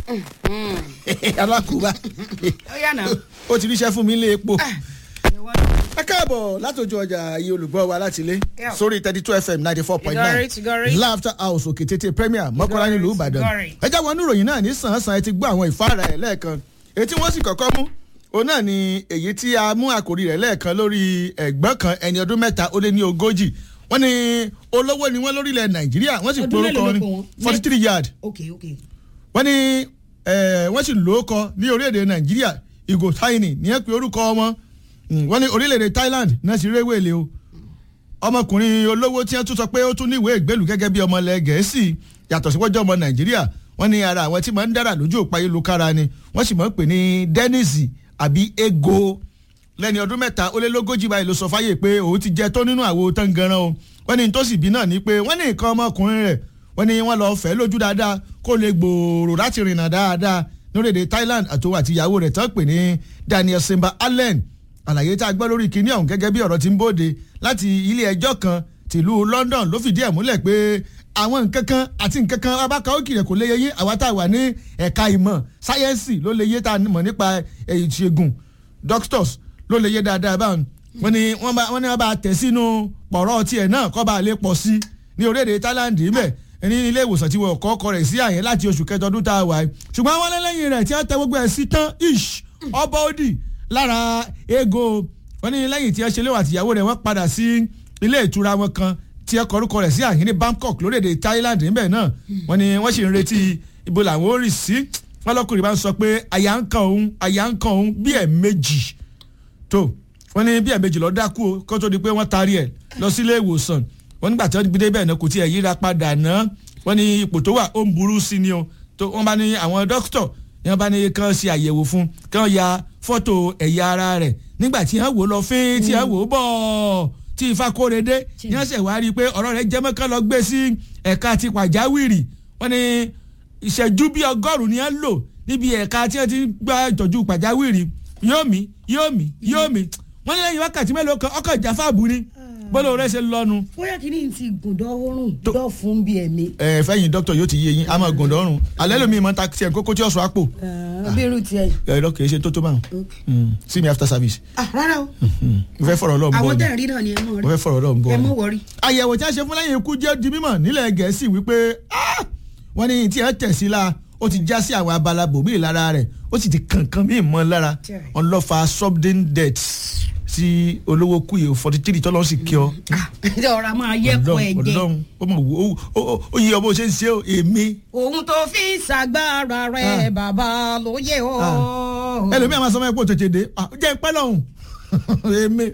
alákùúbá ó yà náà. ó ti ríṣẹ́ fún mi lé epo ìwọ náà. ẹ káàbọ̀ látòjú ọjà iye olùgbọ́ wa láti ilé Yeah. sórí thirty two fm ninety four point Tigori, nine Tigori. laughter house òkè tètè premier mọ́kànlá nílùú ìbàdàn Tigori. ẹ jáwọ́ oníròyìn náà ní sàn-án-sàn ẹ ti gbọ́ àwọn ìfáàrà ẹ̀ lẹ́ẹ̀kan èyí tí wọ́n sì kọ́kọ́ mú òun náà ni èyí tí a mú àkòrí rẹ̀ lẹ́ẹ̀kan lórí ẹ̀gbọ́n kan ẹni ọdún mẹ́ta ó lé ní ogójì wọ́n ní olówó ni wọ́n lórílẹ̀ nàìjíríà wọ́n sì Ọdún porúkọ mélòó ló ní pè wọ́n? forty three yard ok ok. wọ́n ní eh, wọ́n sì lò ó kọ ní orílẹ̀-èdè nàìjíríà ìgò táìní ní ẹ pé orúkọ wọn Mm, wọ́n ní orílẹ̀-èdè thailand náà sì réwé lé o ọmọkùnrin olówó tí wọ́n tún sọ pé ó tún ní ìwé ìgbélú gẹ́gẹ́ bí ọmọ ilẹ̀ gẹ̀ẹ́sì yàtọ̀ sí wọ́jọ́ ọmọ nàìjíríà wọ́n ní ara àwọn tí máa ń dára lójú òpá ayélujára ni wọ́n sì máa ń pè ní dennis àbí ego lẹ́ni ọdún mẹ́ta ó lé lógójì báyìí ló sọ fáyé pé òun ti jẹ tó nínú àwo tán ganan o wọ́n ní tó sì bí náà ni pé wọ́n ní nǹkan ọmọkùnrin rẹ̀ wọ́n ní wọ́n lọ fẹ́ lójú dáadáa kó lè gbòòrò láti rìnnà dáadáa lórílẹ̀‐èdè thailand àtòwò àti ìyàwó rẹ̀ tán pè ní daniel simba allen àlàyé tá a gbọ́ lórí kinní ọ̀hún gẹ́gẹ́ bí ọ̀rọ̀ ti ń bóde láti ilé ẹjọ́ kan tìlú london ló fìdí ẹ̀ múlẹ̀ pé àwọn nǹkan kan àti nǹkan kan abáka ó kìrẹ̀ kò lè yẹ yín àwa tá a wà ní ẹ̀ka ìmọ̀ sáyẹ́ǹsì ló lè yé tá a mọ̀ nípa ìṣègùn doctors ló lè yé dáadáa báwọn wọ́n ní wọ́n bá wọ́n ní wọ́n bá tẹ̀ sínú pọ̀rọ̀ tiẹ̀ náà kọ́ bá lè pọ̀ sí ní orílẹ̀-èdè thailand ibẹ̀ ní ilé ìwòsàn tí wọ́n kọ́ ọkọ rẹ̀ sí àyẹ̀ láti oṣù kẹjọ ọdún tá a wà yìí ṣùgbọ́n wọ́n lẹ́lẹ́yìn rẹ̀ tí wọ́n tẹ gbogbo ẹ̀ sí tán ish ọba òdì lára ego wọ́n ní lẹ́yìn tí wọ́n ṣe léwà àtìyàwó rẹ̀ wọ́n padà sí ilé ìtura wọn kan tí wọ́n kọrúkọ rẹ̀ sí àyẹ̀ ní bangkok lórílẹ̀‐èdè thailand níbẹ̀ náà wọ́n ní wọ́n sì ń retí ibo làwọn ó rì sí wọ́n lọ́kùnrin bá ń sọ pé àyà ń kan òun àyà ń kan òun bí ẹ̀ méjì tó wọ́n ní bí ẹ̀ méjì lọ́ọ́ dákú o kó tó di pé wọ́n taari ẹ̀ lọ sílé ìwòsàn wọ́n nígbà tí wọ́n gbé débẹ̀ náà kò tiẹ̀ yíra padà náà wọ́n ní ipò tó wà ó ń burú sí ni o tó wọ́n bá ní àwọn dókítọ̀ ní wọ́n bá ní kán ṣe àyẹ̀wò fún kán ya fọ́tò ẹ̀yà ara rẹ̀ nígbà tí wọ́n wò lọ fín tí wọ́n wò bọ̀ tí ifá kóre dé ní wọ́n ṣẹ̀ wá rí i pé ọ̀rọ̀ rẹ̀ jẹ́ mọ́kàn lọ gbé sí ẹ̀ka ti pàjáwìrì wọ́n ní ìṣẹ́jú bíi ọgọ́rùn-ún ni wọ́n lò níbi ẹ̀ka tí wọ́n ti gba ìtọ́jú pàjáwìrì yóò mí yóò mí yóò mí wọ́n ní lẹ́yìn wákàtí mélòó kan ọkọ̀ ìjáfàbù ni bọ́lá rẹ̀ ṣe lọ́nu. bóyá kí ni ti gùndọ̀ oorun dọ̀ fún bí ẹ̀mí. ẹ fẹ́yìn dókítà yóò ti yé yín a máa gùn lọ́rùn alẹ́ lómi ìmọ̀ ta tiẹ̀ kókó tí ọ̀sùn àpò. bí irú tiẹ̀. ẹ lọ kìí ṣe tó tó báwọn see me after service. ah rárá o mo fẹ́ fọ̀rọ̀ lọ́n bọ́ àwọn ni tẹ̀ ń rí náà ni ẹ mọ̀ mo rí fẹ́ fọ̀rọ̀ lọ́n bọ́ ẹ ni. mọ̀ wọrí. àyẹ̀wò tí a ṣe fún lẹ́yìn ikú jẹ́ di mímọ̀ nílẹ̀ gẹ̀ẹ́sì wípé ah, wọ́n ní tí ẹ tẹ̀ sí la ó ti já sí àwọn abala bòmíì lára rẹ̀ ó sì ti kankan míì mọ́ lára Jẹ́. wọn lọ́ fa sudden death sí olówó kú yìí forty three tọ́lọ́ sì kí ọ. ọ̀rọ̀ a máa yẹ́kọ̀ ẹ̀ jẹ́ ọlọ́run ó mọ̀ wò ó ó ó yí ọmọ ṣe ń ṣe ó èmi. ohun tó fi ń ṣàgbára rẹ̀ bàbá ló yẹ ọ́. ẹlòmíà máa sọ fún ẹ pé ó tètè dé Ah, jẹ́ ń pẹ́ lọ́hùn èmi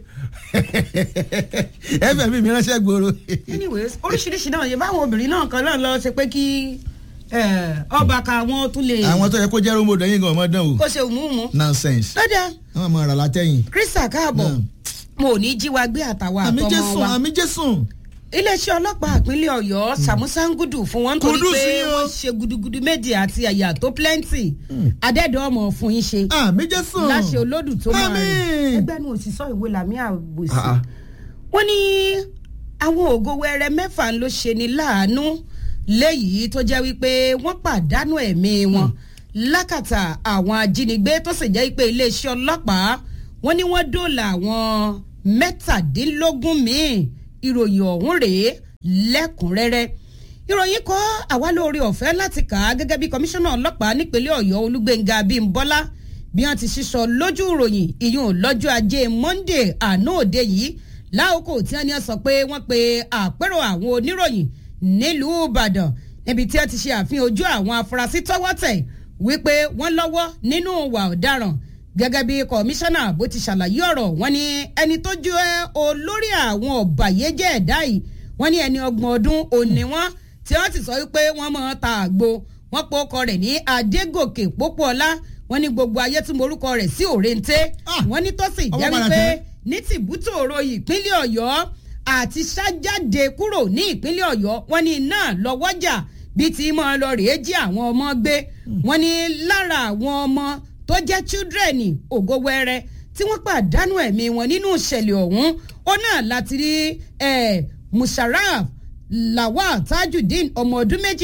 ẹ̀fẹ̀ mi mi ránṣẹ́ gbòòrò. anyways oríṣiríṣi náà yẹ báwọn obìnrin náà kan náà lọ ṣe pé kí eh, ọba ka wọn tún lè àwọn tó yẹ kó jẹ́ rómò dẹ́yìn gan ọmọ dán o kó ṣe òmùmù. nonsense lọ́dà wọ́n máa rà látẹ̀yìn. krista káàbọ̀ Náà. mo ò ní jí wa gbé àtàwọn àmì àtọmọ jésùn wa àmì jésùn. iléeṣẹ́ ọlọ́pàá ìpínlẹ̀ ọ̀yọ́ sàmúsángùdù fún wọn nítorí Kùdùsí pé o. wọ́n ṣe gudugudu méje àti àyà tó plenty adẹ́dọ̀ ọmọ fún yín ṣe àmì jésùn. láṣẹ olódù tó máa rìn Àmín. ẹgbẹ́ nu òṣìṣọ́ ìwé làmí àbòsí Ah, ah. wọ́n ní àwọn ògo wẹrẹ mẹ́fà ló ṣe ní láàánú léyìí tó jẹ́ wípé wọ́n pàdánù ẹ̀mí wọn lákàtà àwọn ajínigbé tó sì jẹ́ wípé iléeṣẹ́ ọlọ́pàá wọ́n ní wọ́n dóòlà àwọn mẹ́tàdínlógún míì ìròyìn ọ̀hún rèé lẹ́kùnrẹ́rẹ́ ìròyìn kọ́ àwa lórí ọ̀fẹ́ láti kà á gẹ́gẹ́ bí kọmíṣánná ọlọ́pàá nípínlẹ̀ ọ̀yọ́ olúgbẹ̀ngà bímbọ́lá bí wọ́n ti sísọ lójú ìròyìn ìyún lọ́jọ́ ajé monday àná òde yìí láòkó tí wọ́n ní sọ pé wọ́n pe àpérò àwọn oníròyìn nílùú ìbàdàn níbi tí wọ́n ti ṣe àfihàn ojú àwọn afurasí tọ́wọ́ tẹ̀ wípé wọ́n lọ́wọ́ nínú ìwà ọ̀daràn gẹ́gẹ́ bí kọmíṣánná bó ti ṣàlàyé ọ̀rọ̀ wọn ni ẹni tó jẹ́ olórí àwọn ọ̀bàyéjẹ́ ẹ̀dá yìí wọ́n ní ẹni ọgbọ̀n ọdún òní wọn tí wọ́n sì sọ wípé wọ́n mọ̀ ta àgbo wọ́n pe ọkọ rẹ̀ ní adégòkè pópóọlá wọ́n ní gbogbo ayé tún morúkọ rẹ̀ sí òrèǹté Ah, wọ́n ní tó sì ọmọ jẹ́ padà wípé tẹ́lẹ̀. ní tìbútòrò ìpínlẹ̀ ọ̀yọ́ àti ṣájáde kúrò ní ìpínlẹ̀ ọ̀yọ́ wọ́n ní iná lọ́wọ́jà bí ti mọ́ ọ lọ rèé jí àwọn ọmọ gbé wọ́n ní lára àwọn ọmọ tó jẹ́ children ògo wẹrẹ tí wọ́n pàdánù ẹ̀mí wọn nínú ìṣẹ̀lẹ̀ ọ̀hún ó náà láti rí eh, musharraf lawal tajudeen ọmọ ọdún méjì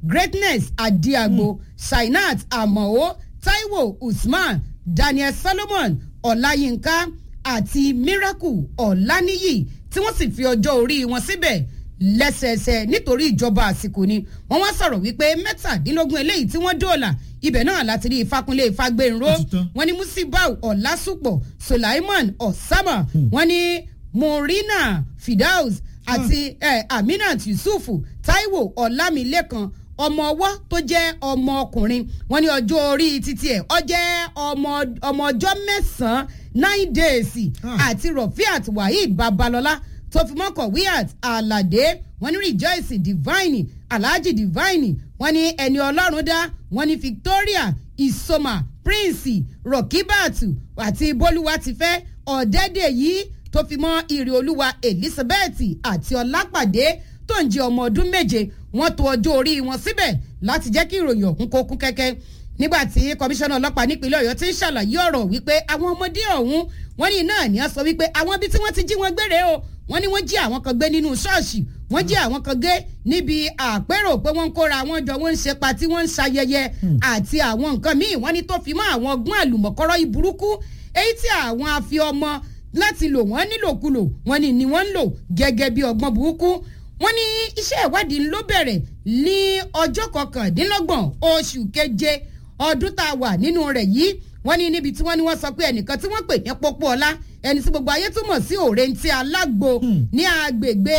greatness adiagbo sainat amao taiwo usman daniel solomon ọláyínká àti miracle ọláníyì tí wọ́n sì fi ọjọ́ orí wọn síbẹ̀ lẹ́sẹẹsẹ nítorí ìjọba àsìkò ni wọ́n wá sọ̀rọ̀ wípé mẹ́tàdínlógún eléyìí tí wọ́n dóòlà ibẹ̀ náà láti rí ìfakunlé ìfagbénró Ó ti tán. wọ́n ní musibau ọ̀làsùpọ̀ sulaiman osama wọ́n ní morina fidaus àti eh, aminat yusufu taiwo ọlámilékan ọmọ ọwọ́ tó jẹ́ ọmọ ọkùnrin wọ́n ní ọjọ́ orí títí ẹ̀ ọ jẹ́ ọmọ ọmọ ọjọ́ mẹ́sàn-án nine days Ah. àti rafiat waheed babalọ́lá tó fi mọ́ kọ̀wéat aládé wọ́n ní rejoice divine alhaji divine wọ́n ní ẹni ọlọ́run dá wọ́n ní victoria isoma prince rokibatu àti bolúwatifẹ́ ọ̀dẹ́dẹ̀ yìí tó fi mọ́ ìrì olúwa elizabeth àti ọlápàdé tó ń jẹ ọmọ ọdún méje wọ́n tó ọjọ́ orí wọn síbẹ̀ láti jẹ́ kí ìròyìn ọ̀hún kó kún kẹ́kẹ́ nígbà tí kọmíṣánná ọlọ́pàá nípínlẹ̀ ọ̀yọ́ ti ń ṣàlàyé ọ̀rọ̀ wípé àwọn ọmọdé ọ̀hún wọ́n ní náà ní a sọ wípé àwọn ibi tí wọ́n ti jí wọn gbére o wọ́n ní wọ́n jí àwọn kan gbé nínú ṣọ́ọ̀ṣì wọ́n jí àwọn kan gbé níbi àpérò pé wọ́n ń kóra àwọn jọ wọ́n ń ṣe patí wọ́n ń ṣayẹyẹ àti àwọn nǹkan míì wọ́n ní tó fi mọ́ àwọn ọgbọ́n àlùmọ̀kọ́rọ́ ìburúkú èyí tí àwọn afi ọmọ láti lò wọ́n nílòkulò wọ́n ní ni wọ́n ń lò gẹ́gẹ́ bí ọgbọ́n burúkú wọ́n ní iṣẹ́ ìwádìí ló bẹ̀rẹ̀ ní ọjọ́ kọkàndínlọ́gbọ̀n oṣù keje ọdún tá a wà nínú rẹ̀ yìí wọ́n ní níbi tí wọ́n ní wọ́n sọ pé ẹnìkan tí wọ́n pè ní pópó ọlá ẹni tí gbogbo ayé túmọ̀ sí òrèǹtí alágbo ní agbègbè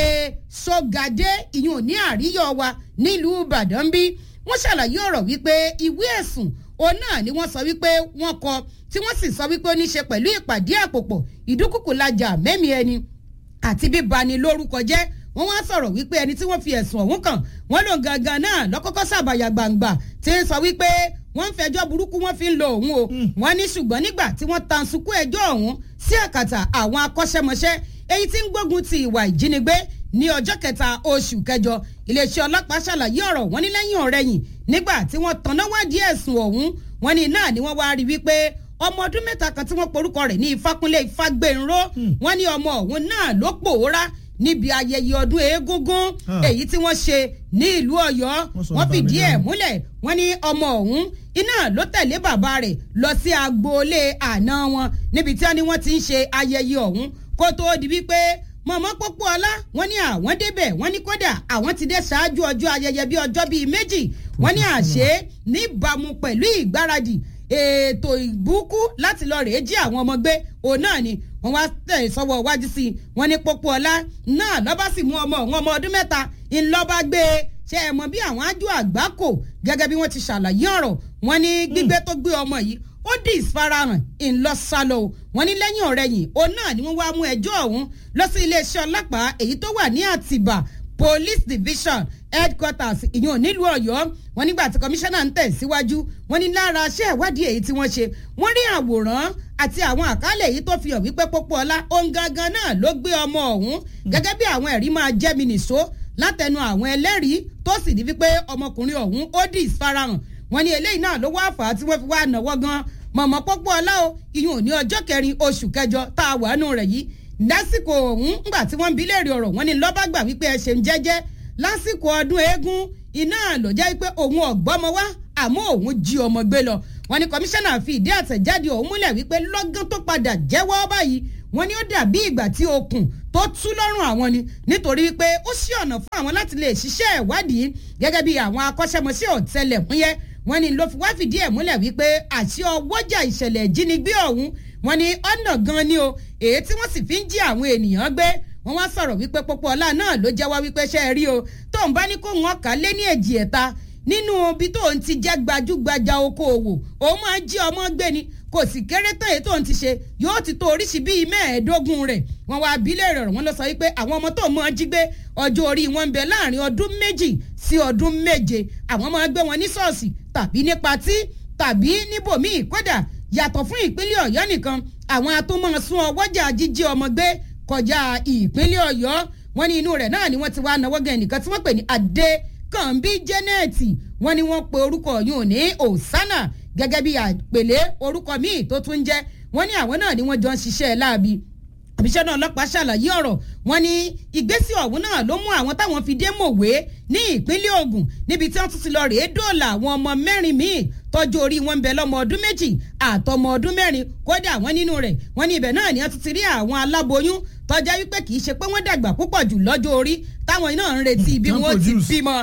sọgadé ìyún ní àríyọ wa nílùú ìbàdàn bí wọ́n ṣàlàyé ọ̀rọ̀ wípé ìwé ẹ̀sùn òun náà ni wọ́n sọ wípé wọ́n kọ tí wọ́n sì sọ wípé ó ní í ṣe pẹ̀lú ìpàdé àpòpọ̀ ìdúkùkù lajà mẹ́mí ẹni àti bíbani lórúkọ jẹ́ wọ́n wá sọ̀rọ̀ wípé ẹni tí wọ́n fi ẹ̀sùn ọ̀hún kàn wọ́n lò gangan náà lọ́kọ́kọ́ sàbàyà gbangba tí ń sọ wípé wọ́n ń fẹjọ́ burúkú wọ́n fi ń lo òun o wọ́n ní ṣùgbọ́n nígbà tí wọ́n tan sunkú ẹjọ́ ọ̀hún sí àkàtà àwọn akọ́ṣẹ́mọṣẹ́ èyí tí ń gbógun ti ìwà ìjínigbé ní ọjọ́ kẹta oṣù kẹjọ iléeṣẹ́ ọlọ́pàá ṣàlàyé ọ̀rọ̀ wọn ní lẹ́yìn ọ̀rẹ́yìn nígbà tí wọ́n tanná wádìí ẹ̀sùn ọ̀hún wọn ní náà ni wọ́n wá rí wípé ọmọ ọdún mẹ́ta kan tí wọ́n porúkọ rẹ̀ ní ìfákúnlé ìfágbénró wọn ní ọmọ ọ̀hún náà ló pòórá níbi ayẹyẹ ọdún eégúngún Ah. èyí tí wọ́n ṣe ní ìlú ọ̀yọ́ Wọ́n sọ wọ́n fìdí ẹ̀ ìbànújẹ́. múlẹ̀ wọ́n ní ọmọ ọ̀hún iná ló tẹ̀lé bàbá rẹ̀ lọ sí agboolé àná wọn níbi tí wọ́n ní wọ́n ti ń ṣe ayẹyẹ ọ̀hún kó tóó di wípé mọ̀mọ́ pópó ọlá wọ́n ní àwọn débẹ̀ wọ́n ní kódà àwọn ti dé ṣáájú ọjọ́ ayẹyẹ bíi ọjọ́ bíi méjì wọ́n ní àṣẹ níbàámu pẹ̀lú ìgbáradì ètò ìbúkú láti lọ rèé jí àwọn ọmọ gbé òun náà ni wọ́n wá tẹ̀ sọ́wọ́ iwájú sí i wọ́n ní pópó ọlá náà lọ́ba sì mú ọmọ òun ọmọ ọdún mẹ́ta ńlọ́ba gbé e ṣe é mọ bí àwọn ájú àgbákò gẹ́gẹ́ bí wọ́n ti ṣàlàyé ọ̀rọ̀ wọ́n ní gbígbé tó gbé ọmọ yìí ó dì ìfarahàn ńlọsálọ o wọ́n ní lẹ́yìn ọ̀rẹ́yìn òun náà ni wọ́n wá mú ẹjọ́ ọ̀hún lọ sí iléeṣẹ́ ọlọ́pàá èyí tó wà ní àtìbà police division headquarters ìyẹn nílùú ọ̀yọ́ wọ́n nígbà tí kọmíṣánná ń tẹ̀síwájú wọ́n ní lára iṣẹ́ ìwádìí èyí tí wọ́n ṣe wọ́n rí àwòrán àti àwọn àkálẹ̀ èyí tó fi hàn wípé pópó ọlá òun gangan náà ló gbé ọmọ ọ̀hún gẹ́gẹ́ bí àwọn ẹ̀rí máa jẹ́ mi nìṣó látẹnu àwọn ẹlẹ́rìí tó sì ní wípé ọmọkùnrin ọ̀hún ó dì ìfarahàn wọ́n ní eléyìí náà ló wá fà á tí wọ́n fi wá náwó gan mọ̀mọ́ pópó ọlá o ìyún ní ọjọ́ kẹrin oṣù kẹjọ tá a wà nù rẹ̀ yìí lásìkò ọ̀hún ńgbà tí wọ́n ń bi léèrè ọ̀rọ̀ wọ́n ní lọ́ba gbà wípé ẹ ṣeun jẹ́jẹ́ lásìkò ọdún eégún iná ló jẹ́ pé òun ọ̀gbọ́mọ wá àmọ́ òun jí ọmọ gbé lọ wọ́n ní kọmíṣánná fi ìdí àtẹ̀jáde ọ̀hún múlẹ̀ wípé lọ́gán tó padà jẹ́wọ́ báyìí wọ́n ní ó dàbí ìgbà tí okùn tó tú lọ́rùn àwọn ni nítorí pé ó ṣí ọ̀nà fún àwọn láti lè ṣiṣẹ́ ìwádìí gẹ́gẹ́ bí àwọn akọ́ṣẹ́mọṣẹ́ ọ̀tẹlẹ̀múyẹ́ wọ́n ní ló fi wá fìdí ẹ̀ múlẹ̀ wípé àṣì ọwọ́jà ìṣẹ̀lẹ̀ ìjínigbé ọ̀hún wọ́n ní ọ̀nà gan ni o èyí tí wọ́n sì fi ń jí àwọn ènìyàn gbé wọ́n wá sọ̀rọ̀ wípé pópó ọlá náà ló jẹ́wọ́ wípé ṣe é rí o tóun bá ní kó wọn kà á lé ní èjì ẹ̀ta nínú ibi tóun ti jẹ́ gbajúgbajà okòòwò òun máa jí ọmọ gbé ni kò sì kéré tán èyí tóun ti ṣe yóò ti tó oríṣi bíi mẹ́ẹ̀ẹ́dógún rẹ̀ wọ́n wá abílẹ̀ rẹ̀ wọ́n lọ sọ wípé àwọn ọmọ tó máa jí gbé ọjọ́ orí wọn ń bẹ láàrin ọdún méjì sí ọdún méje àwọn máa gbé wọn ní ṣọ́ọ̀ṣì tàbí ní patí tàbí níbòmíì kódà yàtọ̀ fún ìpínlẹ̀ ọ̀yọ́ nìkan àwọn atúmọ̀ sún ọwọ́jà jíjí ọmọ gbé kọjá ìpínlẹ̀ ọ̀yọ́ wọn ní inú rẹ̀ náà ni wọ́n ti wá náwó gan ẹnìkan tí wọ́n pè ní adé kànbí janet wọ́n ní wọ́n pe orúkọ yìí ní osana gẹ́gẹ́ bí àpèlé orúkọ míì tó tún jẹ́ wọ́n ní àwọn náà ni wọ́n jọ ń ṣiṣẹ́ láabi àbíṣẹ́ náà ọlọ́pàá ṣàlàyé ọ̀rọ̀ wọn ní ìgbésí ọ̀hún náà ló mú àwọn táwọn fi dé mọ̀wé ní ìpínlẹ̀ Ògùn níbi tí wọ́n tún ti lọ rèé dóòlà àwọn ọmọ mẹ́rin míì tọ́jú orí wọn ń bẹ lọ́mọ ọdún méjì àtọmọ ọdún mẹ́rin kódà wọ́n nínú rẹ̀ wọ́n ní ibẹ̀ náà ni wọ́n tún ti rí àwọn aláboyún tọ́já wípé kì í ṣe pé wọ́n dàgbà púpọ̀ jù lọ́jọ́ orí táwọn náà ń retí bí wọ́n ti bímọ.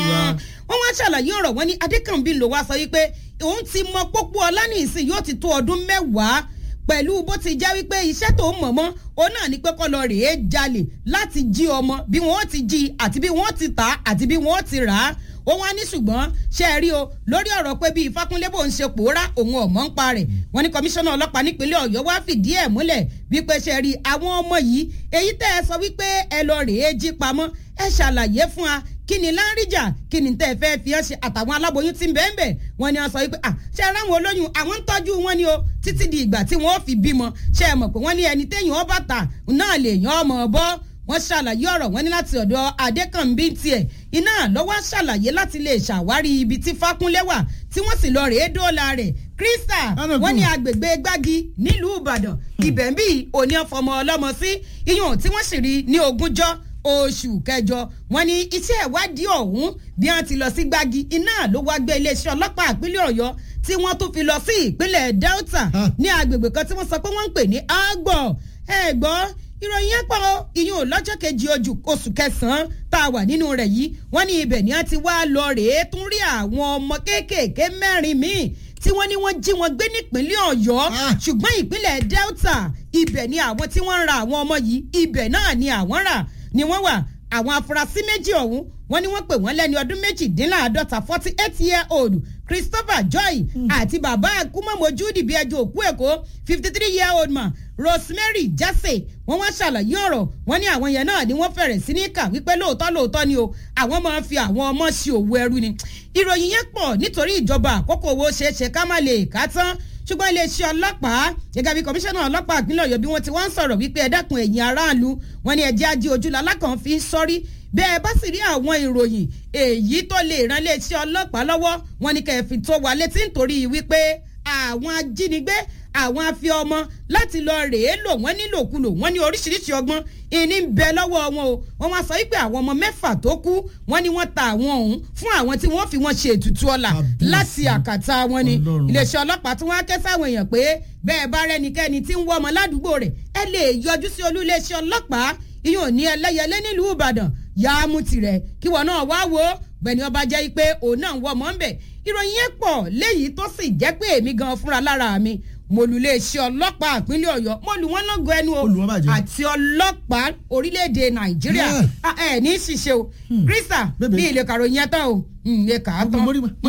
wọ́n wá ṣàlàyé ọ̀rọ̀ wọn ní Adékànbí ló wá sọ wípé òun ti mọ pópó ọlá ní ìsìn yóò ti tó ọdún mẹ́wàá pẹ̀lú bó ti já wípé iṣẹ́ tó ń mọ̀ mọ́ òun náà ní pé kọ́ lọ rèé jalè láti jí ọmọ bí wọ́n ti jí àti bí wọ́n ti tà àti bí wọ́n ti rà á ó wá ní ṣùgbọ́n ṣe é rí o lórí ọ̀rọ̀ pé bí Ifákúnlé bò ń ṣe pòórá òun ọ̀mọ́ ń pa rẹ̀ wọ́n ní kọmíṣánná ọlọ́pàá nípínlẹ̀ Ọ̀yọ́ wá fìdí ẹ̀ múlẹ̀ wípé ṣe rí àwọn ọmọ yìí èyí tẹ́ ẹ sọ wípé ẹ lọ rèé jí pamọ́ ẹ ṣàlàyé fún wa kí ni láńríjà kí ni tẹ́ ẹ fẹ́ fi ẹ́ ṣe àtàwọn aláboyún tí ń bẹ́ẹ̀ bẹ́ẹ̀ wọ́n ní wọ́n sọ wípé ṣe ara àwọn olóyún àwọn ń tọ́jú wọn ni o títí di ìgbà tí wọ́n fi bímọ ṣe é mọ̀ pé wọ́n ní ẹni téèyàn ọba tà náà lè yan ọmọ bọ́ wọ́n ṣàlàyé ọ̀rọ̀ wọn ní láti ọ̀dọ̀ Adékànbí tiẹ̀ iná lọ́wọ́ ṣàlàyé láti lè ṣàwárí ibi tí Fákúnlé wà tí wọ́n sì lọ rèé dóòlà rẹ̀ Krista wọ́n ní agbègbè Gbági nílùú Ìbàdàn ibẹ̀ ń bí òní ọ̀fọ̀mọ ọlọ́mọ sí iyùn tí wọ́n sì rí ní ogúnjọ́ oṣù kẹjọ wọ́n ní iṣẹ́ ìwádìí ọ̀hún bí wọ́n ti lọ sí Gbági iná ló wá gbé iléeṣẹ́ ọlọ́pàá ìpínlẹ̀ Ọ̀yọ́ tí wọ́n tún fi lọ sí ìpínlẹ̀ Delta ní agbègbè kan tí wọ́n sọ pé wọ́n ń pè ní Agbọ̀ ẹ gbọ́ ìròyìn yẹn pọ̀ ìyún lọ́jọ́ kejì oṣù kẹsàn-án tá a wà nínú rẹ̀ yìí wọ́n ní ibẹ̀ ni wọ́n ti wá lọ rèé tún rí àwọn ọmọ kéékèèké mẹ́rin míì tí wọ́n ní wọ́n jí wọn gbé nípínlẹ̀ Ọ̀yọ́ ṣùgbọ́n ìpínlẹ̀ Delta ibẹ̀ ni àwọn tí wọ́n ń ra àwọn ọmọ yìí ibẹ̀ náà ni àwọn rà ni wọ́n wà àwọn afurasí méjì ọ̀hún wọ́n ní wọ́n pè wọ́n lẹ́ni ọdún méjìdínláàádọ́ta forty eight year old Christopher Joy àti bàbá akúmọ̀mọ́jú dìbí ẹjọ́ òkú èkó fifty three year old man Rosemary Jase wọ́n wá ṣàlàyé ọ̀rọ̀ wọ́n ní àwọn yẹn náà ni wọ́n fẹ̀rẹ̀ sí ní kà wípé lóòótọ́ lóòótọ́ ni o àwọn máa ń fi àwọn ọmọ sí òwò ẹrú ni ìròyìn yẹn pọ̀ nítorí ìjọba àkókò owó ṣeéṣe ká má lè kà tán ṣùgbọ́n iléeṣẹ́ ọlọ́pàá gẹ́gẹ́ bí kọmíṣánná ọlọ́pàá ìpínlẹ̀ ọ̀yọ́ bí wọ́n ti wá ń sọ̀rọ̀ wípé ẹ dákun ẹ̀yin aráàlú wọn ni ẹ̀jẹ̀ ajé ojúlá alákàn fi ń sọ́rí bẹ́ẹ̀ bá sì rí àwọn ìròyìn èyí tó lè ran iléeṣẹ́ ọlọ́pàá lọ́wọ́ wọn ni kẹfì tó wà létí nítorí wípé àwọn ajínigbé àwọn afi ọmọ láti lọ rèé lò wọ́n nílòkulò wọ́n ní oríṣiríṣi ọgbọ́n ìní ń bẹ lọ́wọ́ wọn o wọ́n wá sọ wípé àwọn ọmọ mẹ́fà tó kú wọ́n ní wọ́n ta àwọn ọ̀hún fún àwọn tí wọ́n fi wọ́n ṣe ètùtù ọlà láti àkàtà wọn ni iléeṣẹ́ ọlọ́pàá tí wọ́n á ké sáwọn èèyàn pé bẹ́ẹ̀ bá rẹ́nikẹ́ni tí ń wọ́ ọmọ ládùúgbò rẹ̀ ẹ lè yọjú sí olú iléeṣẹ́ ọlọ́pàá ìyóò ní ẹlẹ́yẹlé nílùú Ìbàdàn yàá mú tirẹ̀ kí wọn náà wá wo gbẹ̀ni ọba jẹ́ pé òun náà ń wọ́ ọmọ ń bẹ̀ ìròyìn yẹn pọ̀ léyìí tó sì jẹ́ pé èmi gan fúnra lára mi mo lù iléeṣẹ́ ọlọ́pàá ìpínlẹ̀ Ọ̀yọ́ mo lù wọ́n lọ́gọ̀ ẹnu o àti ọlọ́pàá orílẹ̀-èdè Nàìjíríà ẹ ní ṣiṣẹ́ o Krista bí ilé kàròyìn yẹn tán o ilé kà á tán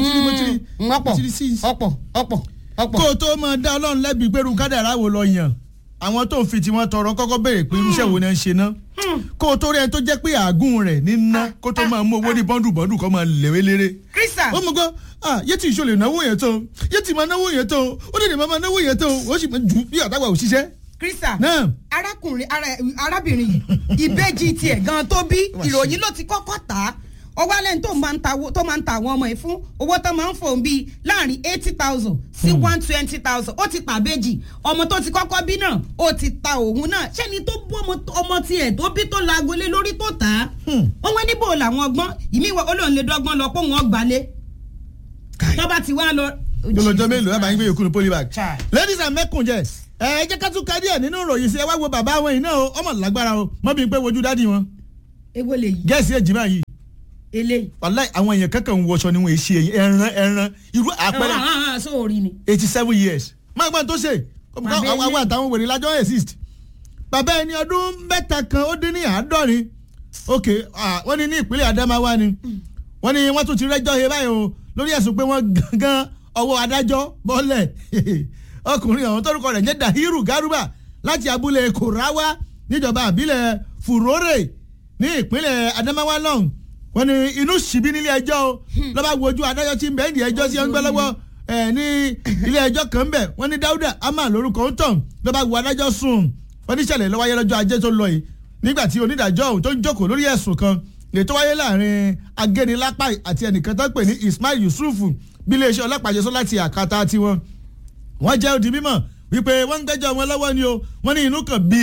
ọ̀pọ̀ ọ̀pọ̀ ọ̀pọ̀ ọ̀pọ̀. kó o tó máa dá Ọlọ́run lẹ́bi pẹ̀lú kádàrá wo lọ yàn àwọn tó ń fi tiwọn tọrọ kọ́kọ́ béèrè pé irúṣẹ́ wo ni wọ́n ń ṣe ná kó o tó rí ẹni tó jẹ́ pé àágùn rẹ̀ ní ná kó tó máa mú owó ní bọ́ndù bọ́ndù kó máa lèwe lére. Krista. ó mú gbọ́ yé tí ìṣòlè náwó yẹn tó yé tí máa náwó yẹn tó ó dẹ̀ ní máa náwó yẹn tó ó sì máa jù bí àtàwà òṣìṣẹ́. Krista náà arákùnrin arábìnrin yìí ìbejì tiẹ̀ gan tó bí ìròyìn ló ti kọ́kọ́ tà á ọwọ́ alẹ́ tó máa ń ta tó máa ń ta àwọn ọmọ yìí fún owó tó máa ń fòun bíi láàrin eighty thousand sí one twenty thousand ó ti pàbéjì ọmọ tó ti kọ́kọ́ bí náà ó ti ta òun náà ṣẹ́ni tó bú ọmọ tiẹ̀ tó bí tó laagolé lórí tó tà á wọ́n wá níbo làwọn ọgbọ́n ìmí ìwọ olóhùn lè dọ́gbọ́n lọ pé wọ́n gbalé tọ́ba ti wá lọ. lọ́jọ́ mélòó ẹ̀ máa ń gbé yòókù ní polybag. ladies and mẹ́kùnjẹ́ ẹ jẹ́ ká tún ka díẹ̀ nínú ìròyìn sí ẹ wá wo bàbá wọn yìí náà o ọmọ lágbára o mọ́ bí n pé wojú dádì wọn. ewo lè yí. gẹ̀ẹ́sì èjìmá yìí eléyìí. wàláì àwọn èèyàn kankan ń wọṣọ ni wọn èsì ẹran ẹran irú àpẹẹrẹ ẹ̀wọ̀n sóòrì ni. eighty seven years máa gbọ́n tó ṣe àwọn àtàwọn wèrè lájọ́ exist bàbá ẹni ọdún mẹ́ta kan ó dín ní àádọ́rin ok wọ́n ní ní ìpínlẹ̀ Adamawa ni wọ́n ní wọ́n tún ti rẹ́jọ́ he báyìí o lórí ẹ̀sùn pé wọ́n gangan ọwọ́ adájọ́ bọ́lẹ̀ ọkùnrin ọ̀hún tórúkọ rẹ̀ jẹ́ Dahiru Garuba láti abúlé Korawa níjọba àbílẹ̀ Furore ní ìpínlẹ̀ Adamawa náà wọ́n ní inú ṣìbí nílé ẹjọ́ o lọ́ba wojú adájọ́ tí ń bẹ́ẹ̀ ní ẹjọ́ sí ọ̀ngbẹ́ lọ́wọ́ ẹ̀ ní ilé ẹjọ́ kan ń bẹ̀ wọ́n ní Dáúdà Ama lórúkọ ń tàn lọ́ba wo adájọ́ sùn wọ́n ní ìṣẹ̀lẹ̀ ló wáyé lọ́jọ́ ajé tó lọ yìí nígbà tí onídàájọ́ ọ̀hún tó ń jókòó lórí ẹ̀sùn kan lè tó wáyé láàrin agénilápá àti ẹnìkan tó ń pè ní Ismail Yusuf bí iléeṣẹ́ ọlọ́pàá ṣe sọ láti àkàtà tiwọn wọ́n jẹ́ odi mímọ̀ wípé wọ́n ń gbẹ́jọ́ wọn lọ́wọ́ ni o wọ́n ní inú kan bí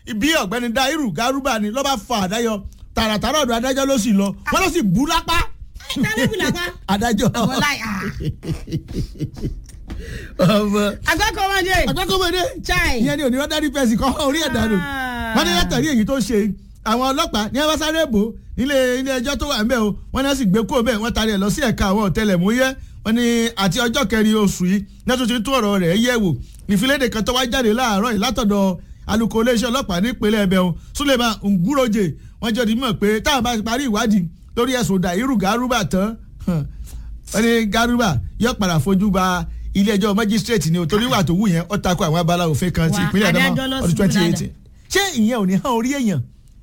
ibi ọ̀gbẹ́ni dairu garuba ni ló bá fa àdáyọ tààràtàrà ọ̀dọ̀ adájọ́ ló sì lọ wọ́n ló sì bú lápá tálẹ́bù lápá adájọ́ àwọn láì à ọmọ agbákọ̀ọ́mọdé agbákọ́mọdé chai ìyẹn ni òní rọ́dárì fẹ́ẹ̀sì kọ́ orí ẹ̀dá nù Ah. wọ́n ní látàrí èyí tó ṣe àwọn ọlọ́pàá ní ẹ̀wọ́n sáré bò nílé ilé ẹjọ́ tó wà ń bẹ̀ o wọ́n ní wọ́n sì gbé kúrò bẹ́ẹ̀ wọ́n tarí ẹ̀ lọ sí ẹ̀ka àwọn ọ̀tẹlẹ̀múyẹ́ wọ́n ní àti ọjọ́ kẹrin oṣù yìí nẹ́tù ti tún ọ̀rọ̀ rẹ̀ yẹ̀ wò ìfilédè kan tó wá jáde láàárọ̀ yìí látọ̀dọ̀ alukó iléeṣẹ́ ọlọ́pàá nípínlẹ̀ ẹ̀bẹ̀ o Suleiman Nguroje wọ́n jẹ́ òdìmọ̀ pé táwọn bá ti parí ìwádìí lórí ẹ̀sùn Dàírù Gàrúbà tán wọ́n ní Gàrúbà yóò padà fojú ba ilé ẹjọ́ májísírèètì ni o torí wà tó wù yẹn ó takò àwọn abala òfin kan ti Wà, ìpínlẹ̀ adájọ́ Adamawa lọ ọdún sí twenty Bùnádà. eighteen ṣé ìyẹn ò ní hàn orí èèyàn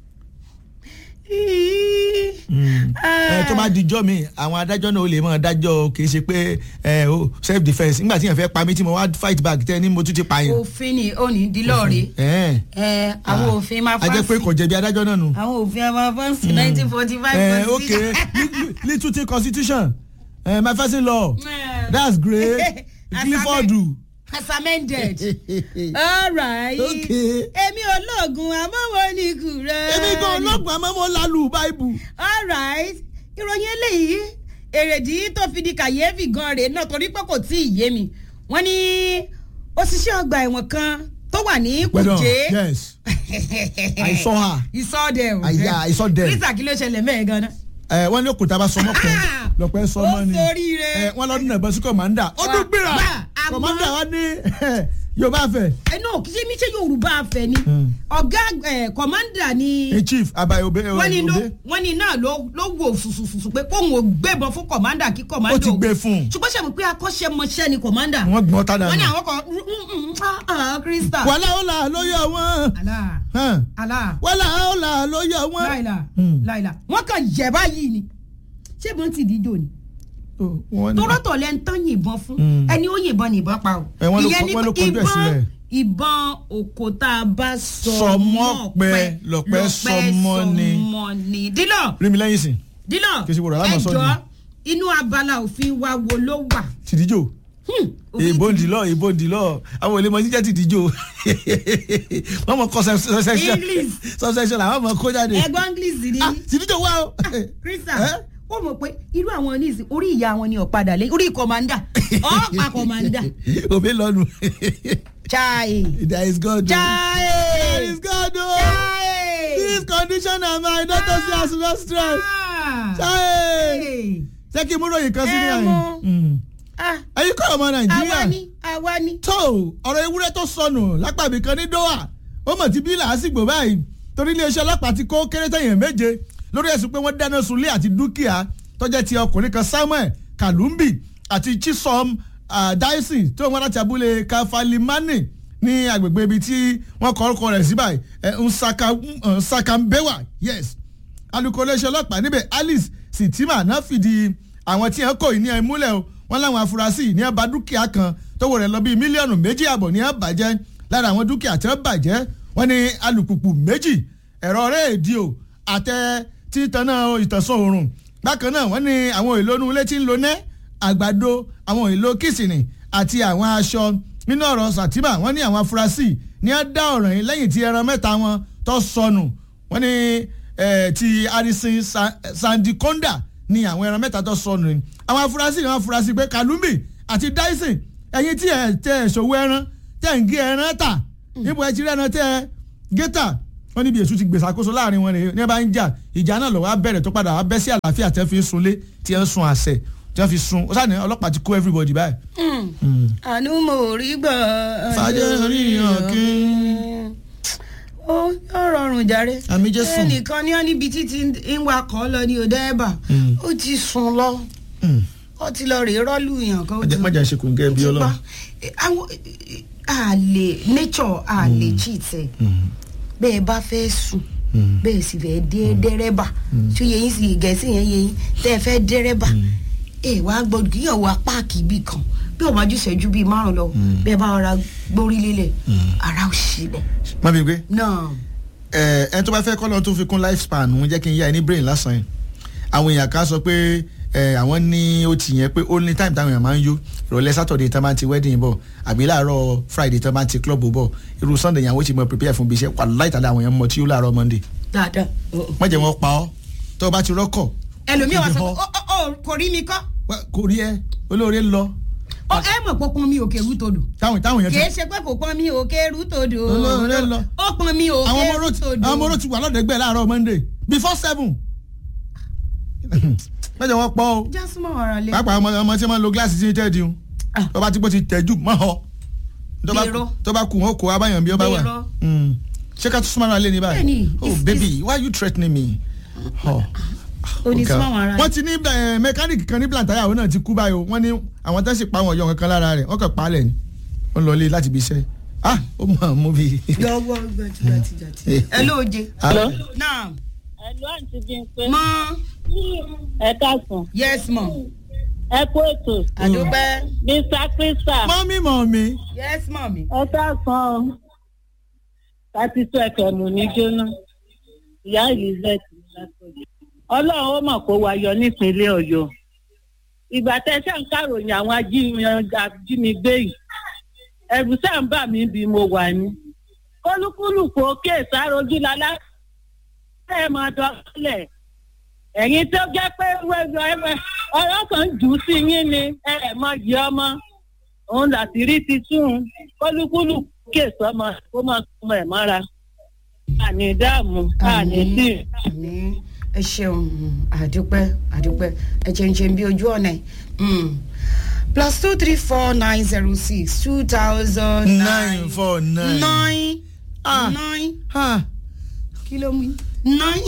ẹ tó bá dijọ́ mi àwọn adájọ́ náà ó lè máa dájọ́ kì í ṣe pé ẹ o self defence nígbà tí yẹn fẹ́ pa mí tí mo wá fight back tẹ́ ni mo tún ti pààyàn. òfin ni ó ní dílọ́ọ̀rẹ́ ẹ ẹ àwọn òfin máa a jẹ́ pé kò jẹ̀bi adájọ́ náà nù. àwọn òfin a máa fọ́nsì nineteen forty five ẹ ok little constitution uh, my first law that's great clifford as amended all right Okay. èmi olóògùn àmọ́wọ́ ní kùrẹ́ èmi gan ọlọ́gbọ̀n àmọ́ mo lálù báìbù. all right ìròyìn eléyìí èrèdí tó fi di kàyéfì gan rèé náà torí pé kò tí ì yé mi wọ́n ní òṣìṣẹ́ ọgbà ẹ̀wọ̀n kan tó wà ní pẹ̀lú kùjé yes I saw her. ìsọdẹ I- yeah, I saw them. kírísà kí ló ṣẹlẹ̀ mẹ́ẹ̀ gan-an. ẹ wọ́n ní òkúta bá sọmọ pẹ́ lọ́pẹ́ sọmọ ni ó soríire. ẹ wọ́n lọ́dún náà bọ́ sí kọ̀mándà ó dún gbéra Gbà, àmọ́- kọ̀mándà wa ní yorùbá fẹ́ ẹ náà kí ṣe mi ṣe yorùbá afẹ ni Hmm. ọgá ẹ kọmándà ni a chief abayi obe wọ́n ní ló obe wọ́n ní náà ló ló wò fùsùfùsù pé kóun ò gbébọn fún kọmándà kí kọmándà ó ti gbé fún un ṣùgbọ́n ṣe mọ̀ pé akọ́ṣẹ́mọṣẹ́ ni kọmándà wọ́n gbọ́n tá wọ́n ní dànù àwọn kan mm, mm, mm, ah, ah, krista wàhálà ó là ló yọ wọ́n àlà hàn, àlà wàhálà ó là ló yọ wọ́n. láìla Hmm. láìla wọ́n kàn yẹ̀ báyìí ni ṣé ìbọn ti dídò ni Oh, wọ́n ní- tọ́rọ́tọ̀ lẹ́ ń tán yìnbọn fún Hmm. ẹni ó yìnbọn ní ìbọn pa o Ẹ, wọ́n ló ìyẹn kọ- ni wọ́n ló pé kọjú ẹ̀ sílẹ̀. ìbọn òkò tá a bá sọ Sọmọ́pẹ, lọ̀pẹ sọmọ ni. sọmọ ni dílọ rí mi lẹ́yìn sìn dílọ Kì í ṣe wòrán lámọ̀ sọ́ọ̀dì. ẹjọ́ inú abala òfin wa wo ló wà. tìdíjò Hmm, òfin èèbó ńdìlọ èèbó ńdìlọ àwọn olè mọ jíjẹ tìdíjò wọ́n mọ kọ́ subsection English. subsection làwọn mọ kó jáde ẹgbọ́n english ni Ah, tìdíjò wá o. krista Eh? ó mọ̀ pé irú àwọn oníṣìí orí ìyá wọn ni ọ̀padà lé orí kọ̀mándà ọ̀pá kọ̀mándà òbí lọ́nu chai there is God o. there chai is God o. chai. this condition na my doctor say as no stress. Ah. Chai. Hey. ṣé kí n mú ròyìn kan sí ní Ẹ àyè. mọ̀. Mm. Ah, ẹ̀yin kọ́ ọmọ àwa nàìjíríà ni àwa ni. tó ọ̀rọ̀ ewúrẹ́ tó sọnù lápàbí kan ní doha ó mọ̀ tí bí làásìgbò báyìí torí iléeṣẹ́ ọlọ́pàá ti kó kéré tẹ̀yìn méje lórí ẹ̀sùn pé wọ́n dáná sunlé àti dúkìá tó jẹ́ ti ọkùnrin kan samuel kalumbi àti chisom uh, dyson tó wọ́n láti abúlé kafalimani ní agbègbè ibi tí wọ́n kọ orúkọ rẹ̀ sí báyìí ẹ̀, Nsaka uh, Nsakambewa yes alukoro iléeṣẹ́ ọlọ́pàá níbẹ̀ alice sitima náà fìdí àwọn tí wọ́n kò ní ẹ̀ múlẹ̀ o wọ́n láwọn afurasí ní ẹ̀ bá dúkìá kan tówó rẹ̀ lọ bíi mílíọ̀nù méjì àbọ̀ ní ẹ̀ bàjẹ́ lára àwọn dúkìá tí wọ́n bàjẹ́ wọ́n ní alùpùpù méjì ẹ̀rọ rédíò àtẹ títaná ìtànsán oòrùn bákan náà wọ́n ní àwọn èlò inú ilé tí ń lo nẹ́ àgbàdo àwọn èlò kìsìnì àti àwọn aṣọ nínú ọ̀rọ̀ sàtìmà wọ́n ní àwọn afurasí ní ẹ̀ dá ọ̀ràn yìí lẹ́yìn tí ẹran mẹ́ta wọn tó sọnù wọ́n ní eh, ti harrison Sa- sandikonda ni àwọn ẹran mẹ́ta tó sọnù ni àwọn afurasí ni wọ́n afurasí pé kalumbi àti dyson ẹ̀yin tí ẹ̀ tẹ ẹ̀ ṣòwò ẹran tẹ̀ ń gé ẹran tà níbo ẹ ti rí ẹran tẹ́ ẹ gé tà wọ́n níbi èṣù ti gbèsè àkóso láàrin wọn nìyẹn ní ẹ bá ń jà ìjà náà lọ́wọ́ á bẹ̀rẹ̀ tó padà wá bẹ́ sí àlàáfíà tẹ́ fi ń sunlé tí ẹ ń sun àṣẹ tí wọ́n fi sun ó sáà ní ọlọ́pàá ti kó everybody báyìí. àánú mo rí gbọ́. Fàjẹ́ oríyàn kí. ó yóò rọrùn jàre. Àmì Jésù. ẹnìkan ní ọ́ níbi títí ń wakọ̀ lọ ní òde ẹ̀bà Mm. ó ti sùn lọ ó ti lọ rèé rọ́ọ̀lù yàn kan. ó ti- mọ̀jà ṣe kò ń gẹ́ bí ti ọlọ́run. pa. Eh, àwọn àlè nature àlè cheat ẹ̀ bẹ́ẹ̀ bá fẹ́ sùn bẹ́ẹ̀ sì fẹ́ dé dẹ́rẹ́bà tí ó yẹ yín sí gẹ̀ẹ́sì yẹn yẹ yín tẹ́ ẹ fẹ́ dẹ́rẹ́bà ẹ wàá gbọ́dọ̀ kí yàn wá páàkì ibì kan bí ọba jù ṣẹ́jú bíi márùn lọ bẹ́ẹ̀ bá ọ̀rá gbórí lélẹ̀ ara ò sí bẹ̀ má bí gbé náà ẹ ẹ tó bá fẹ́ kọ́ lọ́n tó fi kún life span òun jẹ́ kí n yá ẹ ní brain lásán yìí àwọn èèyàn kan sọ pé ẹ àwọn ní ó ti yẹn pé ó ní time táwọn èèyàn máa ń yó ìrọ̀lẹ́ Saturday tán bá ti wedding bọ̀ àbí láàárọ̀ Friday tán bá ti club bọ̀ irú Sunday yẹn àwọn ti mọ prepare fún ibi iṣẹ́ wà láìtàlẹ́ àwọn èèyàn mọ tí ó láàárọ̀ Monday dáadáa. wọ́n jẹ́ wọn pa ọ́ tó o bá ti rọ́kọ̀ ẹlòmíì wá sọ Ìdìbò. pé ó ó kò rí mi kọ́ wá, kò rí ẹ olóore ń lọ ó ẹ mọ̀ pé ó pọn mi òkè rútòdù táwọn táwọn èèyàn kì í ti ṣe pé kò pọn mi òkè rútòdù Olóore lọ. ó pọn mi àwọn òkè ọmọ oró ti rútòdù. àwọn ọmọ oró ti wà lọ́dẹ̀gbẹ́ láàárọ̀ Monday before seven mẹ́jọ wọn pọ̀ o jásùmọ̀ ọ̀rọ̀ lé. pàápàá ọmọ ọmọ tí wọ́n lo gíláàsì sí tẹ́ẹ̀dì o Ah. tó bá ti pọ́ ti tẹ̀jú mọ́ ọ tó bá- Gbèrò. tó bá kù wọn kò abáyàn bí ó bá wà Gbèrò. Mm. ṣé ká tún súnmọ́ ara lé ní báyìí Bẹ́ẹ̀ni, oh it's- baby why you threatening me. Oh. onísùnmọ̀ Okay. ara wọ́n ti ní eh, mẹkáníìkì kan ní plantaya òun náà ti kú báyìí o wọ́n ní àwọn tó sì pa àwọn ọ̀yọ́ kankan lára rẹ̀ wọ́n kàn pa á lẹ̀ ni wọ́n lọ lé láti ibi iṣẹ́ ah ó mọ̀ mú bí. lọ́wọ́ gbajúgbajù. ẹ lóòje. Hello? náà Ẹ̀lú àǹtí Bímpé. mọ Ẹ káàsán. yes mọ Ẹ kú ètò. àdúpẹ́ Mr. Crystal. mọ́mí mọ́mí. yes mọ mi. Ẹ káàsán o. Láti tó ẹ̀kẹ́ mú ní jóná. Ìyá Elizabeth ní látọ̀jọ́. Ọlọ́run ó mọ̀ kó wa yọ nípínlẹ̀ Ọ̀yọ́. Ìgbà tẹ́ ṣe ń kàròyìn àwọn ají- ajínigbé yìí. Ẹ̀rù sáà ń bà mí bí mo wà ní. Kólúkúlùkù òkè sárojú lálá. Ẹ máa dọ́kílẹ̀. ẹ̀yin tó jẹ́ pé ọ̀rọ̀ kan jù ú sí yín ni ẹ ẹ̀ mọ yìí ọmọ òun láti rí ti tún kólúkúlù kè sọmọ kó máa sọmọ ẹ̀ mọ́ra àní dààmú àní tí. àmín ẹ ṣeun àdúpẹ́ àdúpẹ́ ẹ jẹ́ ń ṣe bí ojú ọ̀nà ẹ̀ Mm. plus two three four nine zero six two thousand nine four nine. nine Ah. nine Ah. kí ló mú yín? nine.